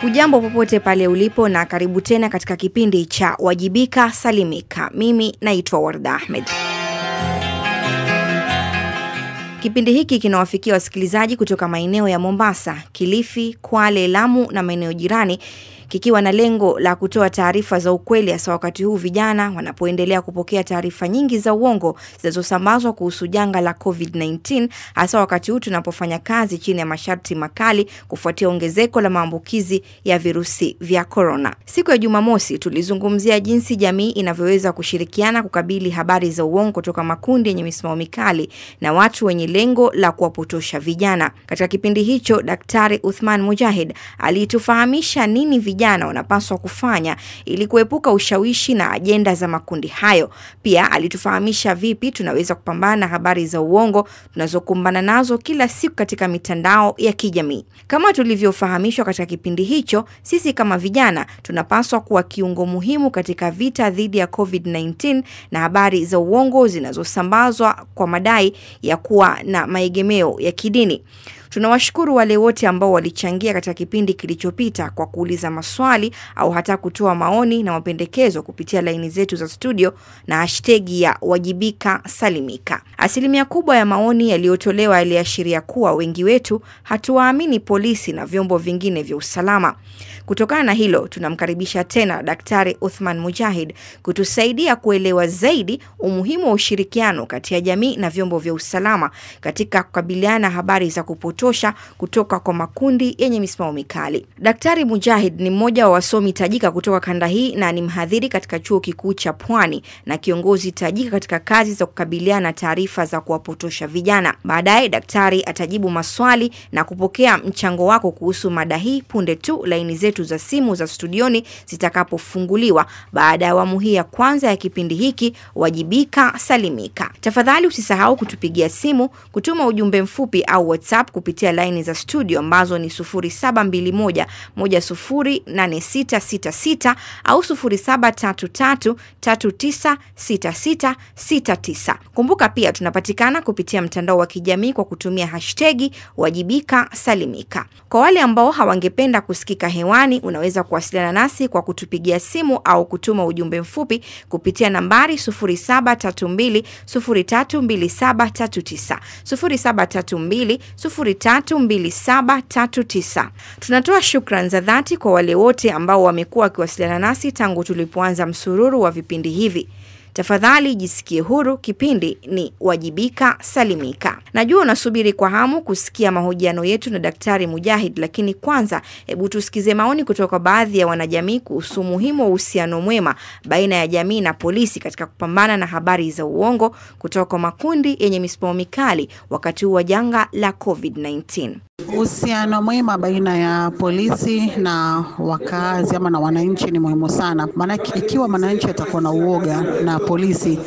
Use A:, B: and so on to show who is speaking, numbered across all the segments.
A: Hujambo popote pale ulipo na karibu tena katika kipindi cha Wajibika Salimika. Mimi naitwa Warda Ahmed. Kipindi hiki kinawafikia wasikilizaji kutoka maeneo ya Mombasa, Kilifi, Kwale, Lamu na maeneo jirani kikiwa na lengo la kutoa taarifa za ukweli hasa wakati huu vijana wanapoendelea kupokea taarifa nyingi za uongo zinazosambazwa kuhusu janga la COVID-19 hasa wakati huu tunapofanya kazi chini ya masharti makali kufuatia ongezeko la maambukizi ya virusi vya korona. Siku ya Jumamosi tulizungumzia jinsi jamii inavyoweza kushirikiana kukabili habari za uongo kutoka makundi yenye misimamo mikali na watu wenye lengo la kuwapotosha vijana. Katika kipindi hicho, Daktari Uthman Mujahid alitufahamisha nini vijana wanapaswa kufanya ili kuepuka ushawishi na ajenda za makundi hayo. Pia alitufahamisha vipi tunaweza kupambana na habari za uongo tunazokumbana nazo kila siku katika mitandao ya kijamii. Kama tulivyofahamishwa katika kipindi hicho, sisi kama vijana tunapaswa kuwa kiungo muhimu katika vita dhidi ya COVID-19 na habari za uongo zinazosambazwa kwa madai ya kuwa na maegemeo ya kidini. Tunawashukuru wale wote ambao walichangia katika kipindi kilichopita kwa kuuliza maswali au hata kutoa maoni na mapendekezo kupitia laini zetu za studio na hashtegi ya wajibika salimika. Asilimia kubwa ya maoni yaliyotolewa yaliashiria kuwa wengi wetu hatuwaamini polisi na vyombo vingine vya usalama. Kutokana na hilo, tunamkaribisha tena Daktari Uthman Mujahid kutusaidia kuelewa zaidi umuhimu wa ushirikiano kati ya jamii na vyombo vya usalama katika kukabiliana na habari za kupotosha kutoka kwa makundi yenye misimamo mikali. Daktari Mujahid ni mmoja wa wasomi tajika kutoka kanda hii na ni mhadhiri katika chuo kikuu cha Pwani na kiongozi tajika katika kazi za kukabiliana na taarifa za kuwapotosha vijana. Baadaye daktari atajibu maswali na kupokea mchango wako kuhusu mada hii punde tu laini zetu za simu za studioni zitakapofunguliwa baada ya awamu hii ya kwanza ya kipindi hiki Wajibika Salimika. Tafadhali usisahau kutupigia simu, kutuma ujumbe mfupi au WhatsApp kupitia laini za studio ambazo ni 0721 108666 au 0733 396669. Kumbuka pia tunapatikana kupitia mtandao wa kijamii kwa kutumia hashtegi Wajibika Salimika. Kwa wale ambao hawangependa kusikika hewani, unaweza kuwasiliana nasi kwa kutupigia simu au kutuma ujumbe mfupi kupitia nambari 0732 032739 0732 032739. Tunatoa shukran za dhati kwa wale wote ambao wamekuwa wakiwasiliana nasi tangu tulipoanza msururu wa vipindi hivi. Tafadhali jisikie huru, kipindi ni Wajibika Salimika. Najua unasubiri kwa hamu kusikia mahojiano yetu na Daktari Mujahid, lakini kwanza, hebu tusikize maoni kutoka baadhi ya wanajamii kuhusu umuhimu wa uhusiano mwema baina ya jamii na polisi katika kupambana na habari za uongo kutoka kwa makundi yenye misimamo mikali wakati huu wa janga la COVID-19.
B: Uhusiano mwema baina ya polisi na wakazi ama na wananchi ni muhimu sana, maanake ikiwa mwananchi atakuwa na uoga na polisi,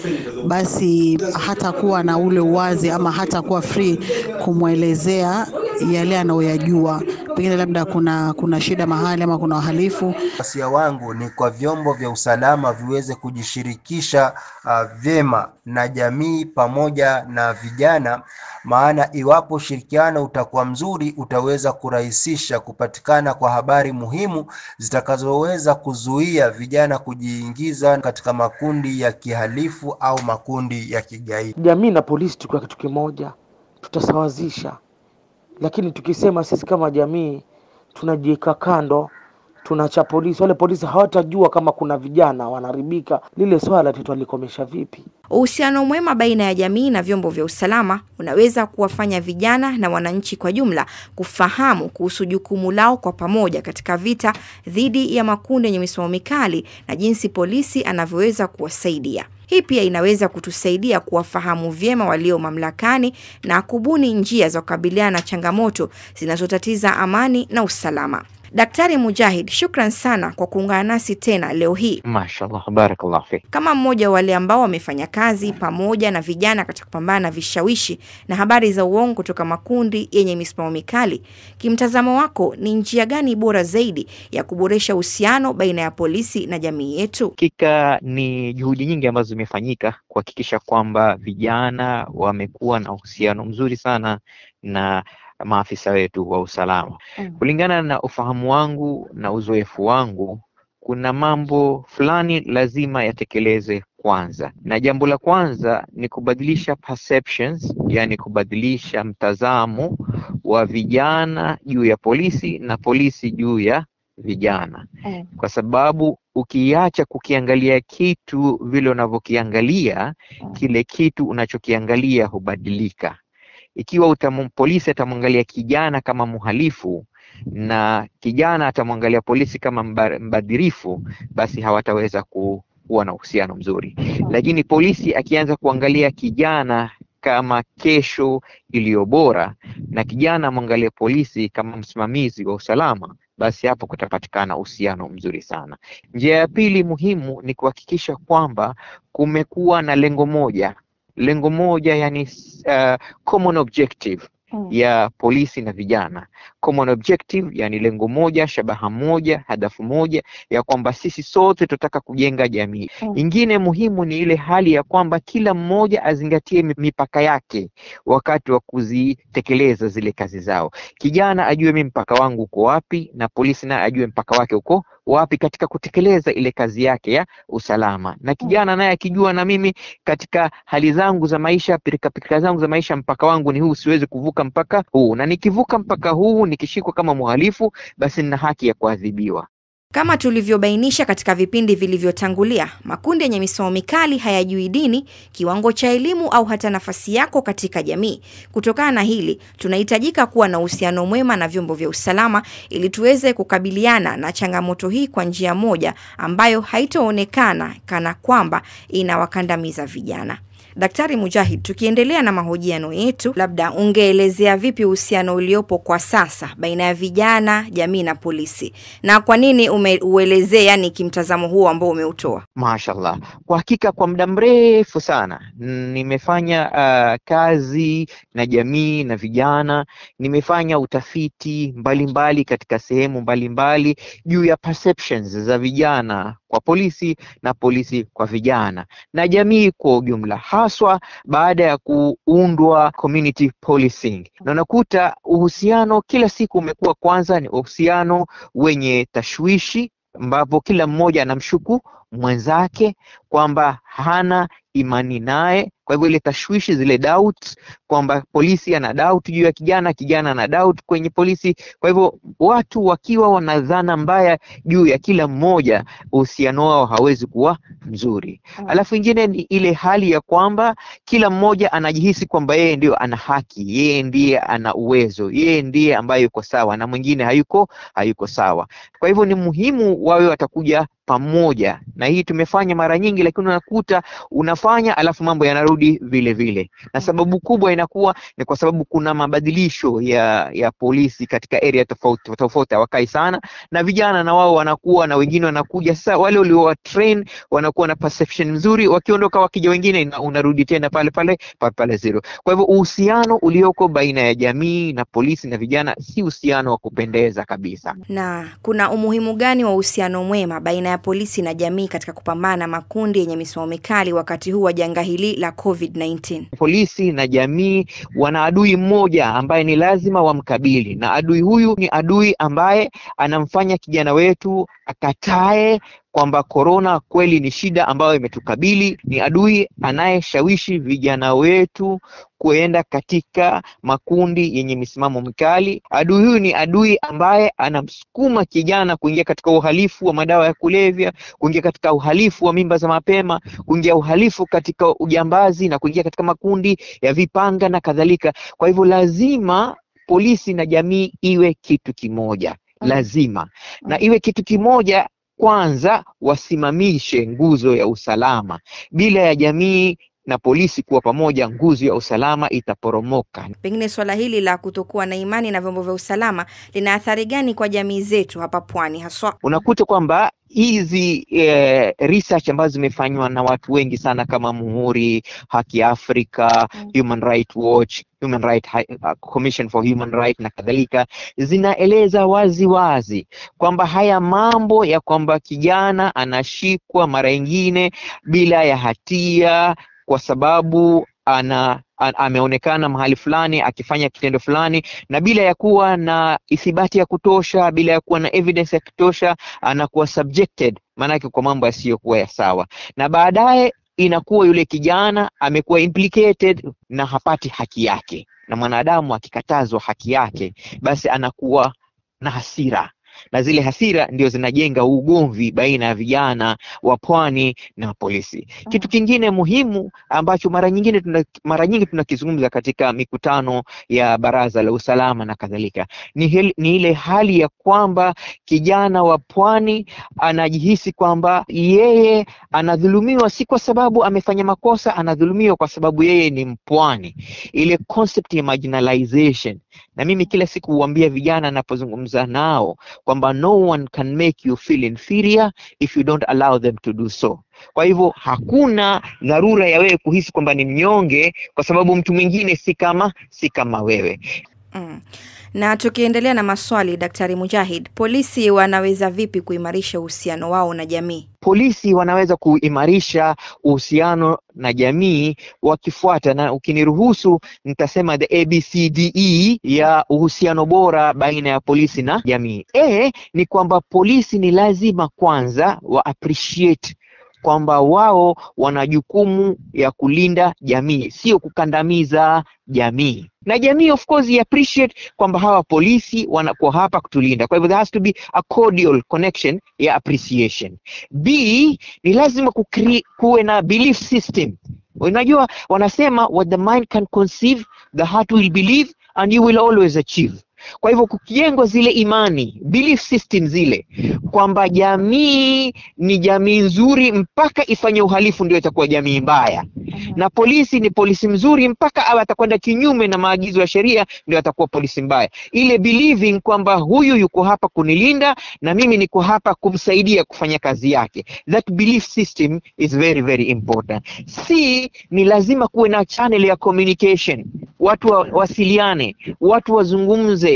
B: basi hatakuwa na ule uwazi ama hatakuwa free kumwelezea yale anayoyajua, pengine labda kuna kuna shida mahali ama kuna wahalifu.
C: Wasia wangu ni kwa vyombo vya usalama viweze kujishirikisha uh, vyema na jamii pamoja na vijana, maana iwapo ushirikiano utakuwa mzuri, utaweza kurahisisha kupatikana kwa habari muhimu zitakazoweza kuzuia vijana kujiingiza katika makundi ya kihalifu au makundi ya kigaidi.
D: Jamii na polisi tukiwa kitu kimoja, tutasawazisha lakini tukisema sisi kama jamii tunajiweka kando, tunacha polisi, wale polisi hawatajua kama kuna vijana wanaharibika, lile swala tutalikomesha vipi?
A: Uhusiano mwema baina ya jamii na vyombo vya usalama unaweza kuwafanya vijana na wananchi kwa jumla kufahamu kuhusu jukumu lao kwa pamoja katika vita dhidi ya makundi yenye misimamo mikali na jinsi polisi anavyoweza kuwasaidia. Hii pia inaweza kutusaidia kuwafahamu vyema walio mamlakani na kubuni njia za kukabiliana na changamoto zinazotatiza amani na usalama. Daktari Mujahid, shukran sana kwa kuungana nasi tena leo hii.
E: Mashallah, barakallah fik.
A: Kama mmoja wa wale ambao wamefanya kazi pamoja na vijana katika kupambana na vishawishi na habari za uongo kutoka makundi yenye misimamo mikali, kimtazamo wako ni njia gani bora zaidi ya kuboresha uhusiano baina ya polisi na jamii yetu?
E: Hakika ni juhudi nyingi ambazo zimefanyika kuhakikisha kwamba vijana wamekuwa na uhusiano mzuri sana na maafisa wetu wa usalama.
A: Mm.
E: Kulingana na ufahamu wangu na uzoefu wangu, kuna mambo fulani lazima yatekelezwe kwanza, na jambo la kwanza ni kubadilisha perceptions, yani kubadilisha mtazamo wa vijana juu ya polisi na polisi juu ya vijana,
A: Mm.
E: kwa sababu ukiacha kukiangalia kitu vile unavyokiangalia,
A: Mm.
E: kile kitu unachokiangalia hubadilika. Ikiwa utamu, polisi atamwangalia kijana kama mhalifu na kijana atamwangalia polisi kama mba- mbadhirifu, basi hawataweza ku, kuwa na uhusiano mzuri. Lakini polisi akianza kuangalia kijana kama kesho iliyo bora na kijana amwangalie polisi kama msimamizi wa usalama, basi hapo kutapatikana uhusiano mzuri sana. Njia ya pili muhimu ni kuhakikisha kwamba kumekuwa na lengo moja, lengo moja yani uh, common objective
A: Mm.
E: ya polisi na vijana. Common objective yani lengo moja, shabaha moja, hadafu moja ya kwamba sisi sote tunataka kujenga jamii.
A: Mm.
E: Ingine muhimu ni ile hali ya kwamba kila mmoja azingatie mi- mipaka yake wakati wa kuzitekeleza zile kazi zao. Kijana ajue mi mpaka wangu uko wapi, na polisi naye ajue mpaka wake uko wapi katika kutekeleza ile kazi yake ya usalama, na kijana naye akijua na mimi katika hali zangu za maisha, pirikapirika zangu za maisha, mpaka wangu ni huu, siwezi kuvuka mpaka huu, na nikivuka mpaka huu nikishikwa kama mhalifu, basi nina haki ya kuadhibiwa.
A: Kama tulivyobainisha katika vipindi vilivyotangulia, makundi yenye misimamo mikali hayajui dini, kiwango cha elimu au hata nafasi yako katika jamii. Kutokana na hili, tunahitajika kuwa na uhusiano mwema na vyombo vya usalama ili tuweze kukabiliana na changamoto hii kwa njia moja ambayo haitoonekana kana kwamba inawakandamiza vijana. Daktari Mujahid, tukiendelea na mahojiano yetu, labda ungeelezea vipi uhusiano uliopo kwa sasa baina ya vijana, jamii na polisi, na kwa nini umeuelezea, yani kimtazamo huo ambao umeutoa?
E: Mashallah, kwa hakika kwa muda mrefu sana nimefanya uh, kazi na jamii na vijana. Nimefanya utafiti mbalimbali mbali katika sehemu mbalimbali juu ya perceptions za vijana kwa polisi na polisi kwa vijana na jamii kwa ujumla, haswa baada ya kuundwa community policing, na unakuta uhusiano kila siku umekuwa kwanza ni uhusiano wenye tashwishi ambapo kila mmoja anamshuku mwenzake kwamba hana imani naye. Kwa hivyo ile tashwishi, zile doubt kwamba polisi ana doubt juu ya kijana, kijana ana doubt kwenye polisi. Kwa hivyo watu wakiwa wana dhana mbaya juu ya kila mmoja, uhusiano wao hawezi kuwa mzuri. Alafu ingine ni ile hali ya kwamba kila mmoja anajihisi kwamba yeye ndio ana haki, yeye ndiye ana uwezo, yeye ndiye ambaye yuko sawa na mwingine hayuko hayuko sawa. Kwa hivyo ni muhimu wawe watakuja pamoja, na hii tumefanya mara nyingi, lakini unakuta unafanya alafu mambo yanarudi vile vile, na sababu kubwa inakuwa ni kwa sababu kuna mabadilisho ya ya polisi katika area tofauti tofauti, hawakai sana na vijana, na wao wanakuwa na wengine wanakuja sasa, wale waliowa train wanakuwa na perception nzuri, wakiondoka wakija wengine ina- unarudi tena pale pale pale pale zero. Kwa hivyo uhusiano ulioko baina ya jamii na polisi na vijana si uhusiano wa kupendeza kabisa.
A: Na kuna umuhimu gani wa uhusiano mwema baina ya polisi na jamii katika kupambana na makundi yenye misimamo mikali wakati huu wa janga hili la COVID-19?
E: polisi na jamii wana adui mmoja ambaye ni lazima wamkabili, na adui huyu ni adui ambaye anamfanya kijana wetu akatae kwamba korona kweli ni shida ambayo imetukabili. Ni adui anayeshawishi vijana wetu kuenda katika makundi yenye misimamo mikali. Adui huyu ni adui ambaye anamsukuma kijana kuingia katika uhalifu wa madawa ya kulevya, kuingia katika uhalifu wa mimba za mapema, kuingia uhalifu katika ujambazi na kuingia katika makundi ya vipanga na kadhalika. Kwa hivyo lazima polisi na jamii iwe kitu kimoja, lazima na iwe kitu kimoja. Kwanza wasimamishe nguzo ya usalama. Bila ya jamii na polisi kuwa pamoja, nguzo ya usalama itaporomoka.
A: Pengine swala hili la kutokuwa na imani na vyombo vya usalama lina athari gani kwa jamii zetu hapa pwani haswa?
E: unakuta kwamba hizi eh, research ambazo zimefanywa na watu wengi sana kama Muhuri, Haki Afrika, Human Rights Watch, Human Rights Hi- uh, Commission for Human Rights na kadhalika, zinaeleza wazi wazi kwamba haya mambo ya kwamba kijana anashikwa mara nyingine bila ya hatia kwa sababu ana a- ameonekana mahali fulani akifanya kitendo fulani na bila ya kuwa na ithibati ya kutosha bila ya kuwa na evidence ya kutosha anakuwa subjected maanake kwa mambo yasiyokuwa ya sawa na baadaye inakuwa yule kijana amekuwa implicated na hapati haki yake na mwanadamu akikatazwa haki yake basi anakuwa na hasira na zile hasira ndio zinajenga ugomvi baina ya vijana wa pwani na polisi. Kitu kingine muhimu ambacho mara nyingine tuna, mara nyingi tunakizungumza katika mikutano ya baraza la usalama na kadhalika ni, hil, ni ile hali ya kwamba kijana wa pwani anajihisi kwamba yeye anadhulumiwa si kwa sababu amefanya makosa, anadhulumiwa kwa sababu yeye ni mpwani. Ile concept ya marginalization, na mimi kila siku huambia vijana napozungumza nao kwamba no one can make you feel inferior if you don't allow them to do so. Kwa hivyo hakuna dharura ya wewe kuhisi kwamba ni mnyonge kwa sababu mtu mwingine si kama si kama wewe.
A: Mm. Na tukiendelea na maswali, Daktari Mujahid, polisi wanaweza vipi kuimarisha uhusiano wao na jamii?
E: Polisi wanaweza kuimarisha uhusiano na jamii wakifuata, na ukiniruhusu nitasema the ABCDE ya uhusiano bora baina ya polisi na jamii. A ni kwamba polisi ni lazima kwanza wa appreciate kwamba wao wana jukumu ya kulinda jamii, sio kukandamiza jamii na jamii of course i appreciate kwamba hawa polisi wanakuwa hapa kutulinda. Kwa hivyo there has to be a cordial connection ya appreciation. B ni lazima kukri, kuwe na belief system. Unajua wanasema what the mind can conceive the heart will believe and you will always achieve. Kwa hivyo kukijengwa zile imani belief system zile kwamba jamii ni jamii nzuri mpaka ifanye uhalifu ndio itakuwa jamii mbaya, na polisi ni polisi mzuri mpaka awe atakwenda kinyume na maagizo ya sheria ndio atakuwa polisi mbaya. Ile believing kwamba huyu yuko hapa kunilinda na mimi niko hapa kumsaidia kufanya kazi yake, that belief system is very very important. C ni lazima kuwe na channel ya communication, watu wa, wasiliane, watu wazungumze.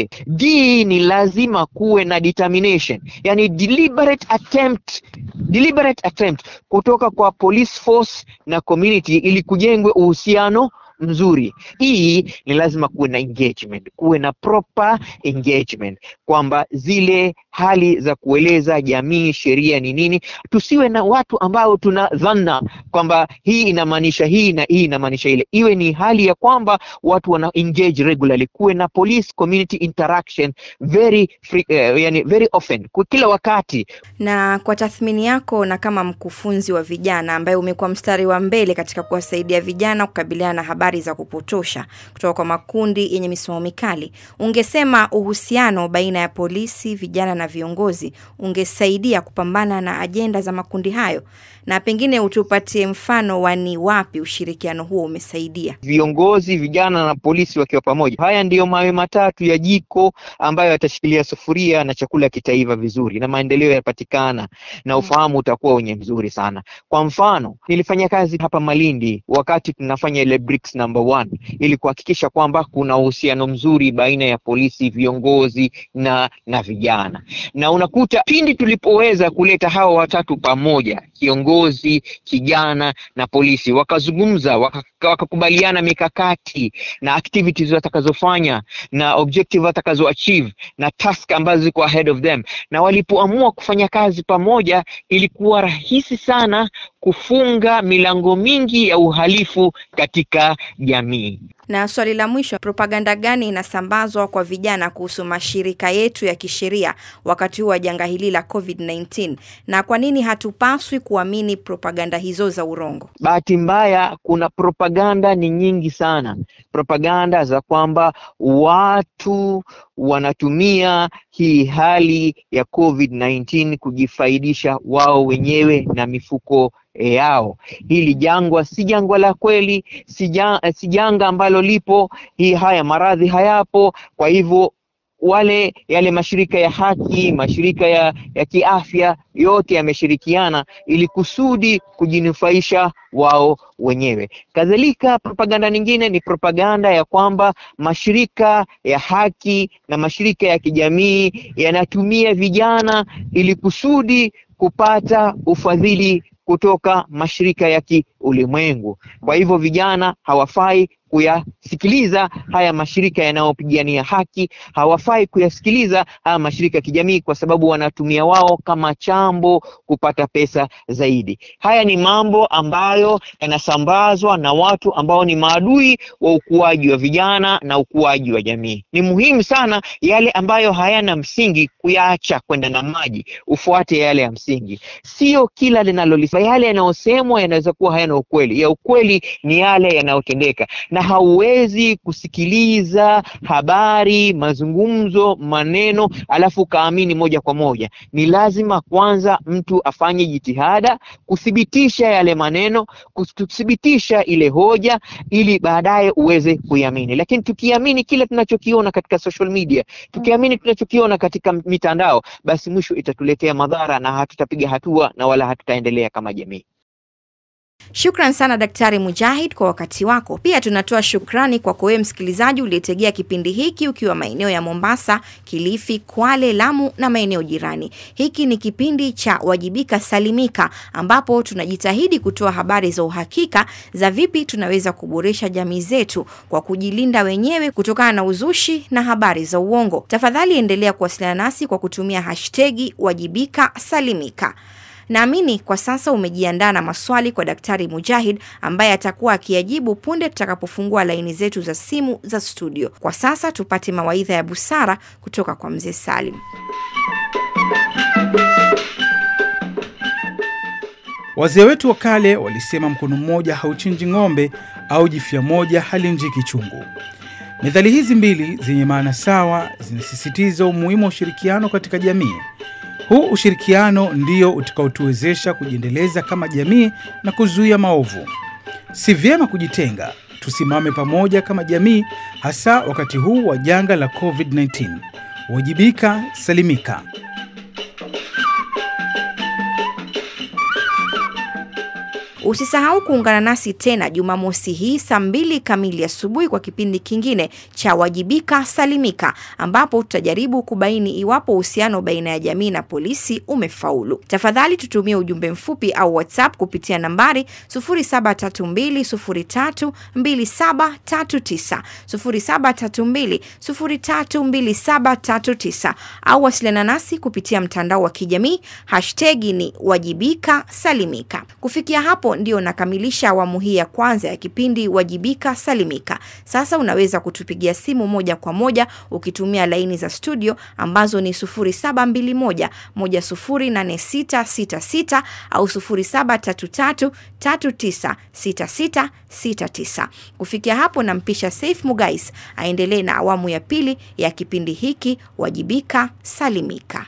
E: D ni lazima kuwe na determination, yani deliberate attempt, deliberate attempt kutoka kwa police force na community ili kujengwe uhusiano mzuri. Hii ni lazima kuwe na engagement, kuwe na proper engagement, kwamba zile hali za kueleza jamii sheria ni nini, tusiwe na watu ambao tuna dhana kwamba hii inamaanisha hii na hii inamaanisha ile. Iwe ni hali ya kwamba watu wana engage regularly, kuwe na police community interaction very free, uh, yani very often, kwa kila wakati.
A: Na kwa tathmini yako na kama mkufunzi wa vijana ambaye umekuwa mstari wa mbele katika kuwasaidia vijana kukabiliana na habari za kupotosha kutoka kwa makundi yenye misimamo mikali, ungesema uhusiano baina ya polisi, vijana na viongozi ungesaidia kupambana na ajenda za makundi hayo, na pengine utupatie mfano wa ni wapi ushirikiano huo umesaidia?
E: Viongozi, vijana na polisi wakiwa pamoja, haya ndiyo mawe matatu ya jiko ambayo yatashikilia sufuria na chakula kitaiva vizuri na maendeleo yanapatikana na ufahamu utakuwa wenye mzuri sana. Kwa mfano, nilifanya kazi hapa Malindi wakati tunafanya ile BRICS number one, ili kuhakikisha kwamba kuna uhusiano mzuri baina ya polisi, viongozi na na vijana, na unakuta pindi tulipoweza kuleta hawa watatu pamoja, kiongozi, kijana na polisi, wakazungumza waka wakakubaliana mikakati na activities watakazofanya na objective watakazo achieve na task ambazo ziko ahead of them, na walipoamua kufanya kazi pamoja, ilikuwa rahisi sana kufunga milango mingi ya uhalifu katika jamii.
A: Na swali la mwisho, propaganda gani inasambazwa kwa vijana kuhusu mashirika yetu ya kisheria wakati huu wa janga hili la COVID-19, na kwa nini hatupaswi kuamini propaganda hizo za urongo?
E: Bahati mbaya, kuna propaganda ni nyingi sana, propaganda za kwamba watu wanatumia hii hali ya COVID-19 kujifaidisha wao wenyewe na mifuko yao. Hili jangwa si jangwa la kweli, si ja, si janga ambalo lipo. Hii haya maradhi hayapo. Kwa hivyo wale yale mashirika ya haki, mashirika ya, ya kiafya yote yameshirikiana ili kusudi kujinufaisha wao wenyewe. Kadhalika, propaganda nyingine ni propaganda ya kwamba mashirika ya haki na mashirika ya kijamii yanatumia vijana ili kusudi kupata ufadhili kutoka mashirika ya kiulimwengu. Kwa hivyo vijana hawafai kuyasikiliza haya mashirika yanayopigania haki, hawafai kuyasikiliza haya mashirika ya kijamii, kwa sababu wanatumia wao kama chambo kupata pesa zaidi. Haya ni mambo ambayo yanasambazwa na watu ambao ni maadui wa ukuaji wa vijana na ukuaji wa jamii. Ni muhimu sana yale ambayo hayana msingi kuyaacha kwenda na maji, ufuate yale ya msingi, sio kila linalolisema. Yale yanayosemwa yanaweza kuwa hayana ukweli, ya ukweli ni yale yanayotendeka na hauwezi kusikiliza habari, mazungumzo, maneno alafu ukaamini moja kwa moja. Ni lazima kwanza mtu afanye jitihada kuthibitisha yale maneno, kuthibitisha ile hoja, ili baadaye uweze kuiamini. Lakini tukiamini kile tunachokiona katika social media, tukiamini tunachokiona katika mitandao, basi mwisho itatuletea madhara na hatutapiga hatua na wala hatutaendelea kama jamii.
A: Shukran sana Daktari Mujahid kwa wakati wako. Pia tunatoa shukrani kwako wewe msikilizaji uliyetegea kipindi hiki ukiwa maeneo ya Mombasa, Kilifi, Kwale, Lamu na maeneo jirani. Hiki ni kipindi cha Wajibika Salimika, ambapo tunajitahidi kutoa habari za uhakika za vipi tunaweza kuboresha jamii zetu kwa kujilinda wenyewe kutokana na uzushi na habari za uongo. Tafadhali endelea kuwasiliana nasi kwa kutumia hashtegi Wajibika Salimika. Naamini kwa sasa umejiandaa na maswali kwa Daktari Mujahid ambaye atakuwa akiyajibu punde tutakapofungua laini zetu za simu za studio. Kwa sasa tupate mawaidha ya busara kutoka kwa Mzee Salim.
F: Wazee wetu wa kale walisema mkono mmoja hauchinji ng'ombe au jifya moja halimjiki chungu. Methali hizi mbili zenye maana sawa zinasisitiza umuhimu wa ushirikiano katika jamii. Huu ushirikiano ndio utakaotuwezesha kujiendeleza kama jamii na kuzuia maovu. Si vyema kujitenga, tusimame pamoja kama jamii, hasa wakati huu wa janga la COVID-19. Wajibika, salimika.
A: Usisahau kuungana nasi tena Jumamosi hii saa mbili kamili asubuhi kwa kipindi kingine cha Wajibika Salimika, ambapo tutajaribu kubaini iwapo uhusiano baina ya jamii na polisi umefaulu. Tafadhali tutumie ujumbe mfupi au WhatsApp kupitia nambari 0732032739 0732032739 au wasiliana nasi kupitia mtandao wa kijamii, hashtagi ni Wajibika Salimika. Kufikia hapo ndio nakamilisha awamu hii ya kwanza ya kipindi Wajibika Salimika. Sasa unaweza kutupigia simu moja kwa moja ukitumia laini za studio ambazo ni 0721 108666 au 0733396669. Kufikia hapo nampisha Saif Mugais aendelee na awamu ya pili ya kipindi hiki Wajibika Salimika.